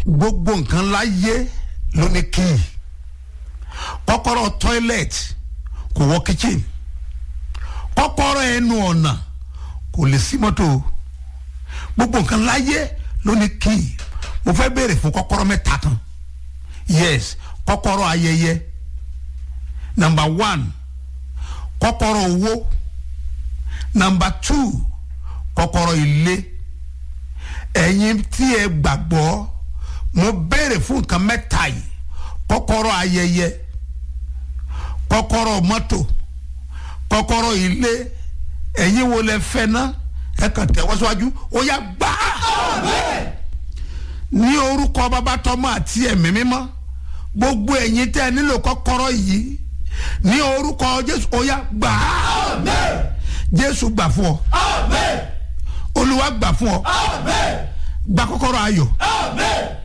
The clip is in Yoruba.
gbogbo nǹkan láyé ló ní kíì kọ́kọ́rọ́ toilet kò wọ kitchen kọ́kọ́rọ́ ẹnu ọ̀nà kò lè sí mọ́tò gbogbo nǹkan láyé ló ní kíì mo fẹ́ béèrè fún kọ́kọ́rọ́ mẹ́ta kan yes kọ́kọ́rọ́ ayẹyẹ number one kọ́kọ́rọ́ owó number two kọ́kọ́rọ́ ilé ẹ̀yin tí ẹ gbàgbọ́ mo béèrè fún nǹkan mẹ́ta yìí kọ́kọ́rọ́ ayẹyẹ kọ́kọ́rọ́ mọ́tò kọ́kọ́rọ́ ilé ẹ̀yin wo lẹ fẹ́ ná ẹ kàn tẹ̀wọ́ síwájú ó yá gbà á ní orúkọ bàbá tọmọ àti ẹ̀mí mímọ́ gbogbo ẹ̀yin tẹ́ ẹ nílò kọ́kọ́rọ́ yìí ní orúkọ jésù ó yá gbà á jésù gbà fún ọ olúwa gbà fún ọ gba kọ́kọ́rọ́ ayọ̀